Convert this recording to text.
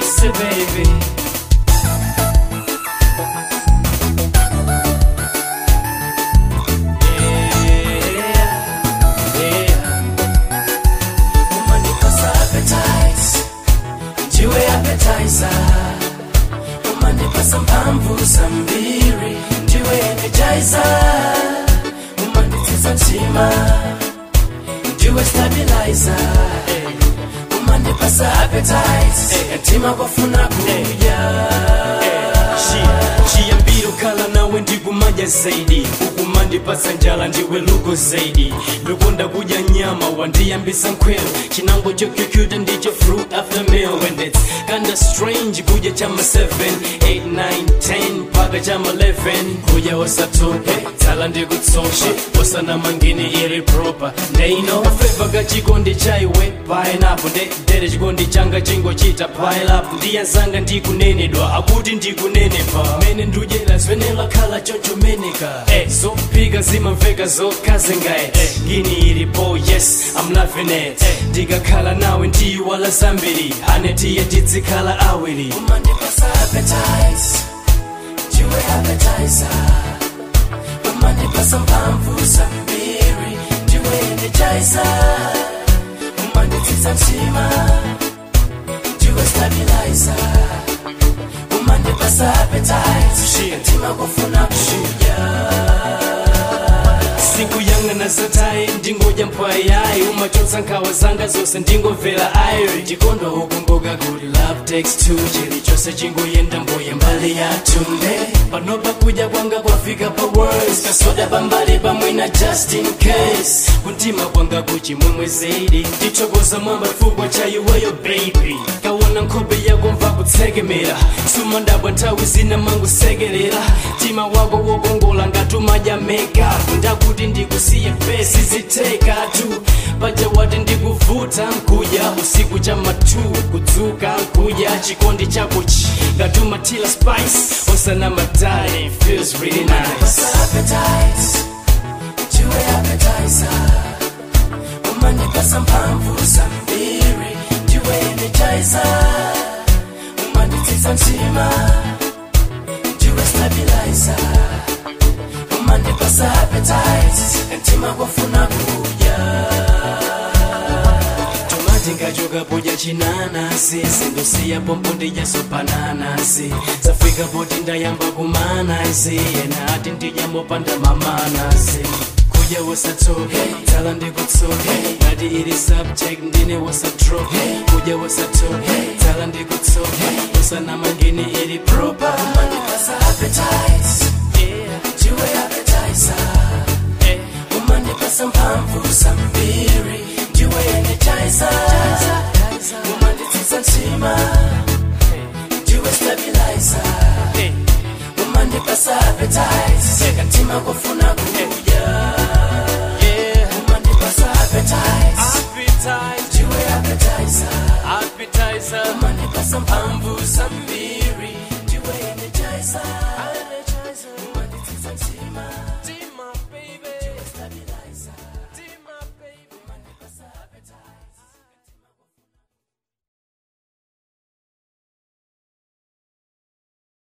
Say baby umanipasa appetite ndiwe appetizer umanipasa mphamvu zambiri ndiwe energizer umanditsitsa mtima ndiwe stabilizer umandipasa appetite mtima kwafuna kudya chiyambiro kala nawe ndikumanya zaidi ukumandipasa njala ndiwe lugo zaidi ndokonda kudya nyama wandiyambisa nkhwelo chinango chokyukyuta ndicho fruit after meal when it's kinda strange kudya chama 7 8 9 10 paka chama 11 kudya wasatoke tsala ndikutsoshe wasana mangini iri proper ndeino kafeva kachikondi chaiwe pineapple nde dere chikondi changa chingochita pile up ndiyanzanga ndikunenedwa akuti ndikunenepa mene ndujera zvenela khala chochomeneka eh, zopika zimamveka zokazengae eh, ngini ilipo yes I'm loving it eh, ndikakhala nawe ndiyiwala zambiri anetiye tizikhala awiri umandipasa appetite ndiwe appetizer umandipasa mphamvu zambiri ndiwe energizer umanditsitsa mtima ndiwe stabilizer umandipasa appetite mtima kufuna kudya sikuyang'ana zatayi ndingodya mpwayayi umachotsa nkhawa zanga zonse ndingomvera ayo ndikondwa ukumbuka kuti love takes two chilichonse chingoyenda mbuye mbali yathu nde panopa kudya kwanga kwafika pa words kasoda pambali pamwina just in case kuntima kwanga kuchimwemwe zaidi ndithokoza mwamba chifukwa cha iweyo baby kaona nkhope yako mva kutsekemera sumandabwa nthawi zina mangusekerera mtima wako wokongola ngatumadya makeup ndakuti ndikusiye fesi zitekatu paja wati ndikuvuta nkudya usiku cha matu kudzuka nkudya chikondi chako chi ngatumatila spice osana madali feels really nice umandipasa appetite ndiwe appetizer umandipasa mphamvu zambiri ndiwe energizer umanditsitsa mtima ndiwe stabilizer umandipasa appetite mtima kwafuna kudya tomati ngachoka podya chinanasi sindosiya pompo ndidya sopananasi zafika poti ndayamba kumanasi ena ati ndidya mopanda mamanasi kudya wasatoke tsala ndikutsoke ngati ili subject ndine wasatroke kudya wasatoke tsala ndikutsoke usana mangini ili proper umandipasa appetite ndiwe appetizer umandipasa mphamvu zambiri ndiwe energizer